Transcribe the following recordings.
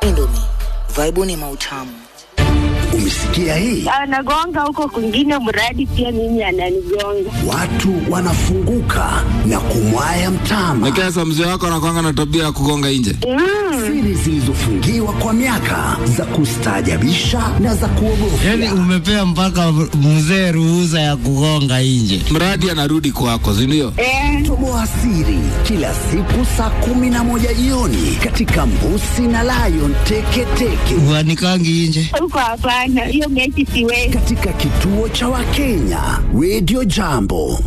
Indomie, vaibuni mautamu. Umesikia hii? anagonga huko kwingine, mradi pia mimi ananigonga. Watu wanafunguka na kumwaya mtama. Lakini sasa mzee wako anakwanga na tabia ya kugonga nje. Siri zilizofungiwa kwa miaka za kustaajabisha na za kuogofya. Yaani umepea mpaka mzee ruhusa ya kugonga nje. Mradi anarudi kwako, si ndio? Eh, Toboa siri kila siku saa kumi na moja jioni katika Mbusi na Lion Teketeke Uanikangi nje. huko hapana, hiyo mechi siwezi. katika kituo cha Wakenya Radio Jambo.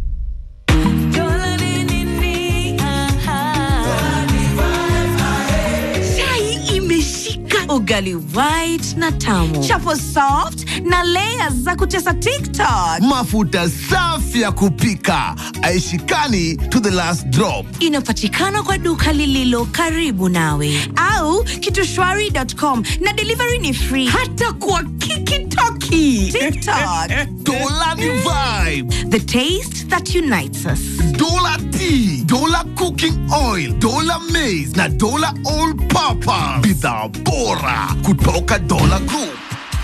chai imeshika ugali white na tamu chapo soft na layers za kutesa tiktok mafuta safi ya kupika aishikani to the last drop inapatikana kwa duka lililo karibu nawe au kitushwari.com na delivery ni free hata kwa kikitoki tiktok dola ni vibe the taste that unites us dola tea dola cooking oil dola maize na dola all purpose bidhaa bora kutoka dola group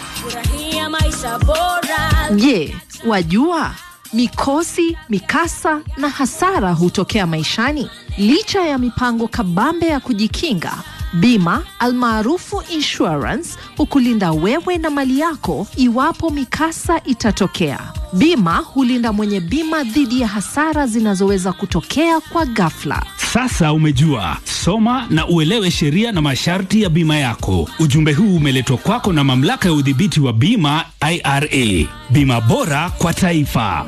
Je, wajua mikosi, mikasa na hasara hutokea maishani? Licha ya mipango kabambe ya kujikinga, bima almaarufu insurance hukulinda wewe na mali yako iwapo mikasa itatokea. Bima hulinda mwenye bima dhidi ya hasara zinazoweza kutokea kwa ghafla. Sasa umejua, soma na uelewe sheria na masharti ya bima yako. Ujumbe huu umeletwa kwako na mamlaka ya udhibiti wa bima IRA. Bima bora kwa taifa.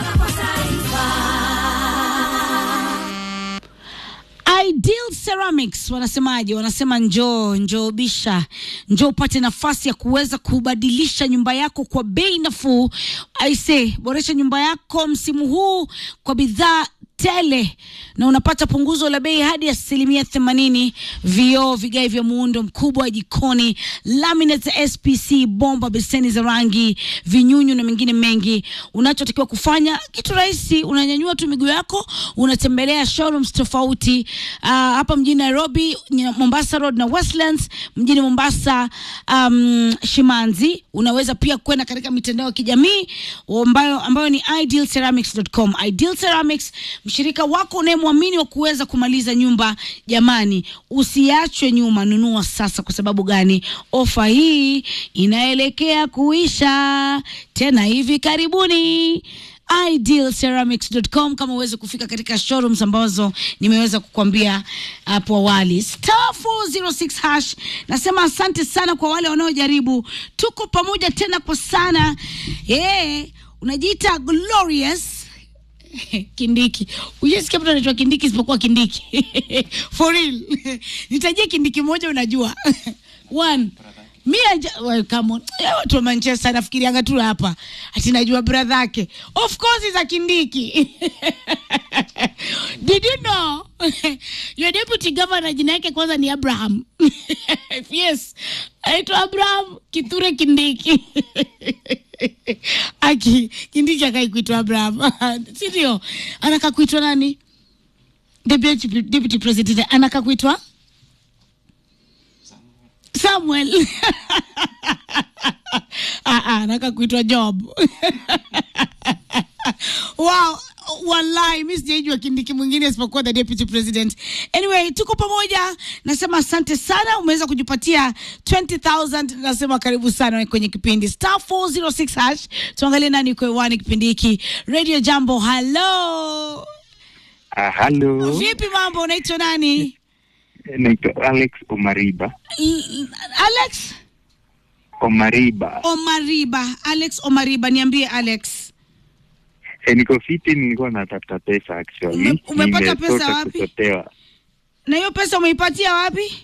Ideal Ceramics wanasemaje? Wanasema njoo, njoo bisha, njoo upate nafasi ya kuweza kubadilisha nyumba yako kwa bei nafuu. Aise, boresha nyumba yako msimu huu kwa bidhaa tele na unapata punguzo la bei hadi asilimia themanini. Vioo, vigae vya muundo mkubwa jikoni, laminate za SPC, bomba, beseni za rangi, vinyunyu na mengine mengi. Unachotakiwa kufanya kitu rahisi, unanyanyua tu miguu yako, unatembelea showrooms tofauti uh, hapa mjini Nairobi, Nya- Mombasa Road na Westlands, mjini Mombasa um, Shimanzi. Unaweza pia kwenda katika mitandao ya kijamii ambayo, ambayo ni idealceramics.com. Ideal Ceramics, mshirika wako unayemwamini wa kuweza kumaliza nyumba. Jamani, usiachwe nyuma, nunua sasa. Kwa sababu gani? Ofa hii inaelekea kuisha tena hivi karibuni idealceramics.com kama uweze kufika katika showrooms ambazo nimeweza kukwambia hapo awali. Star 406 hash. Nasema asante sana kwa wale wanaojaribu, tuko pamoja tena kwa sana. Eh, unajiita glorious Kindiki. Ujasikia mtu anaitwa Kindiki isipokuwa Kindiki. For real. Nitajie Kindiki moja unajua. One. Mi aja, well, come on. Eh, watu wa Manchester nafikirianga tu hapa. Ati najua brother yake. Of course is a Kindiki. Did you know? Your deputy governor jina yake kwanza ni Abraham. yes. Aitwa Abraham Kithure Kindiki. Aki Kindiki akai kuitwa Abraham. Si ndio? Anaka kuitwa nani? Deputy, deputy president anaka kuitwa Samuel. ah, ah, anaka kuitwa Job. wow wallahi mi sijaijua kindiki mwingine isipokuwa the deputy president anyway tuko pamoja nasema asante sana umeweza kujipatia 20000 nasema karibu sana kwenye kipindi star 406 hash tuangalie nani uko hewani kipindi hiki radio jambo halo Ah, halo, vipi mambo unaitwa nani naitwa Alex Omariba. I- I- alex Omariba. omariba alex omariba niambie alex E, niko fiti, nilikuwa natafuta pesa actually. Ume- umepata Nimesota pesa wapi? kusotewa. na hiyo pesa umeipatia wapi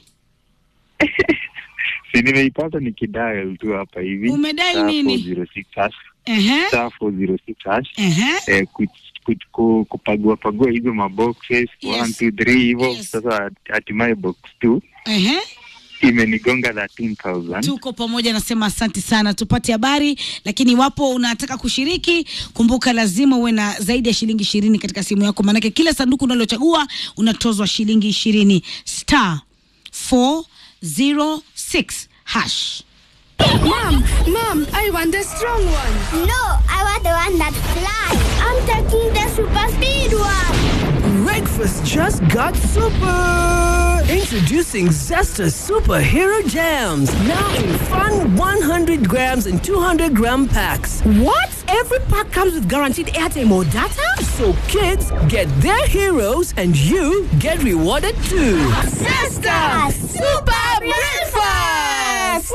Si nimeipata nikidial tu hapa hivi. Umedial Star nini? 406 hash. Ehe. Star 406 hash. Ehe. Eh, ku- ku- ku- kupagua pagua hizo maboxes Yes. 1 2 3 hivyo. Yes. Sasa hatimaye box 2 Ehe. imenigonga 13000. tuko pamoja nasema asante sana tupate habari lakini iwapo unataka kushiriki kumbuka lazima uwe na zaidi ya shilingi ishirini katika simu yako maanake kila sanduku unalochagua unatozwa shilingi ishirini star 406 hash. Mom, mom, I want the strong one. No, I want the one that flies. I'm taking the super speed one. Breakfast just got super! Introducing Zesta Superhero Jams. Now in fun 100 grams and 200 gram packs. What? Every pack comes with guaranteed airtime or data? So kids get their heroes and you get rewarded too. Zesta Super Breakfast!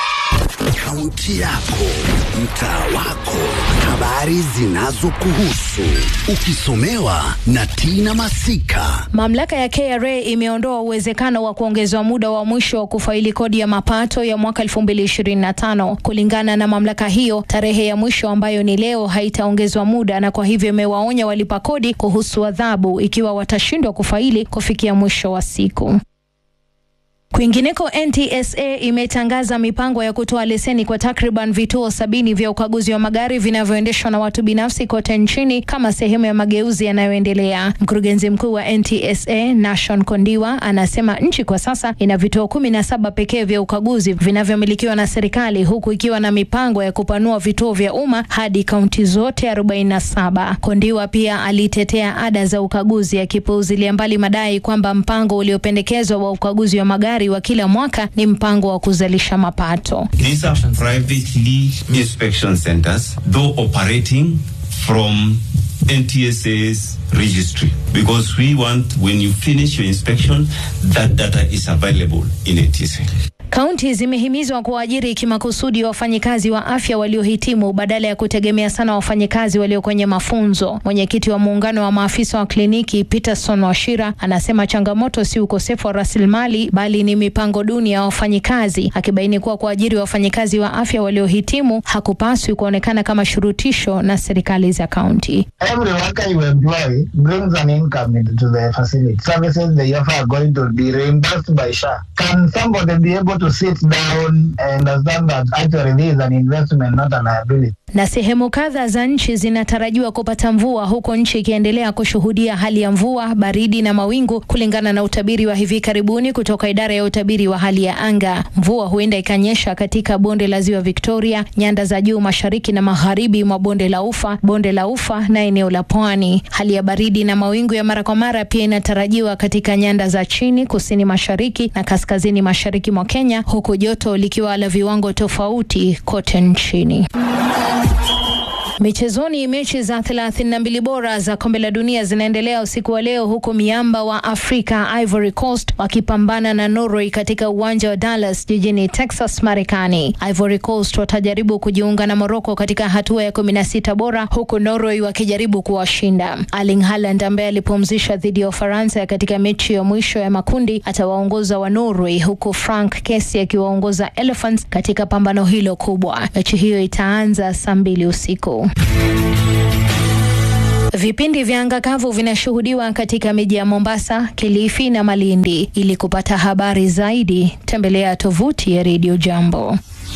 Kaunti yako, mtaa wako, habari zinazokuhusu, ukisomewa na Tina Masika. Mamlaka ya KRA imeondoa uwezekano wa kuongezwa muda wa mwisho wa kufaili kodi ya mapato ya mwaka 2025. Kulingana na mamlaka hiyo, tarehe ya mwisho ambayo ni leo haitaongezwa muda, na kwa hivyo imewaonya walipa kodi kuhusu adhabu ikiwa watashindwa kufaili kufikia mwisho wa siku. Kwingineko, NTSA imetangaza mipango ya kutoa leseni kwa takriban vituo sabini vya ukaguzi wa magari vinavyoendeshwa na watu binafsi kote nchini kama sehemu ya mageuzi yanayoendelea. Mkurugenzi mkuu wa NTSA Nashon Kondiwa anasema nchi kwa sasa ina vituo kumi na saba pekee vya ukaguzi vinavyomilikiwa na serikali huku ikiwa na mipango ya kupanua vituo vya umma hadi kaunti zote 47. Kondiwa pia alitetea ada za ukaguzi akipuuzilia mbali madai kwamba mpango uliopendekezwa wa ukaguzi wa magari wa kila mwaka ni mpango wa kuzalisha mapato. These are privately inspection centers, though operating from NTSA's registry because we want when you finish your inspection that data is available in NTSA. Kaunti zimehimizwa kuwaajiri kimakusudi wafanyikazi wa afya waliohitimu badala ya kutegemea sana wafanyikazi walio kwenye mafunzo. Mwenyekiti wa muungano wa maafisa wa kliniki Peterson Washira anasema changamoto si ukosefu wa rasilimali bali ni mipango duni ya wafanyikazi, akibaini kuwa kuajiri wafanyikazi wa afya waliohitimu hakupaswi kuonekana kama shurutisho na serikali za kaunti. Every worker you employ brings an income into the facility. Services they offer are going to be reimbursed by SHA. Can somebody be able to sit down and understand that actually this is an investment, not a liability? Na sehemu kadha za nchi zinatarajiwa kupata mvua huku nchi ikiendelea kushuhudia hali ya mvua, baridi na mawingu kulingana na utabiri wa hivi karibuni kutoka idara ya utabiri wa hali ya anga. Mvua huenda ikanyesha katika bonde la Ziwa Victoria, nyanda za juu mashariki na magharibi mwa bonde la Ufa, bonde la Ufa na eneo la Pwani. Hali ya baridi na mawingu ya mara kwa mara pia inatarajiwa katika nyanda za chini, kusini mashariki na kaskazini mashariki mwa Kenya, huku joto likiwa la viwango tofauti kote nchini. Michezoni, mechi za 32 bora za kombe la dunia zinaendelea usiku wa leo, huku miamba wa Afrika Ivory Coast wakipambana na Norway katika uwanja wa Dallas jijini Texas, Marekani. Ivory Coast watajaribu kujiunga na Morocco katika hatua ya 16 bora, huku Norway wakijaribu kuwashinda. Erling Haaland ambaye alipumzisha dhidi ya Ufaransa katika mechi ya mwisho ya makundi atawaongoza wa Norway, huku Frank Kessie akiwaongoza Elephants katika pambano hilo kubwa. Mechi hiyo itaanza saa mbili usiku. Vipindi vya anga kavu vinashuhudiwa katika miji ya Mombasa, Kilifi na Malindi. Ili kupata habari zaidi, tembelea tovuti ya Radio Jambo.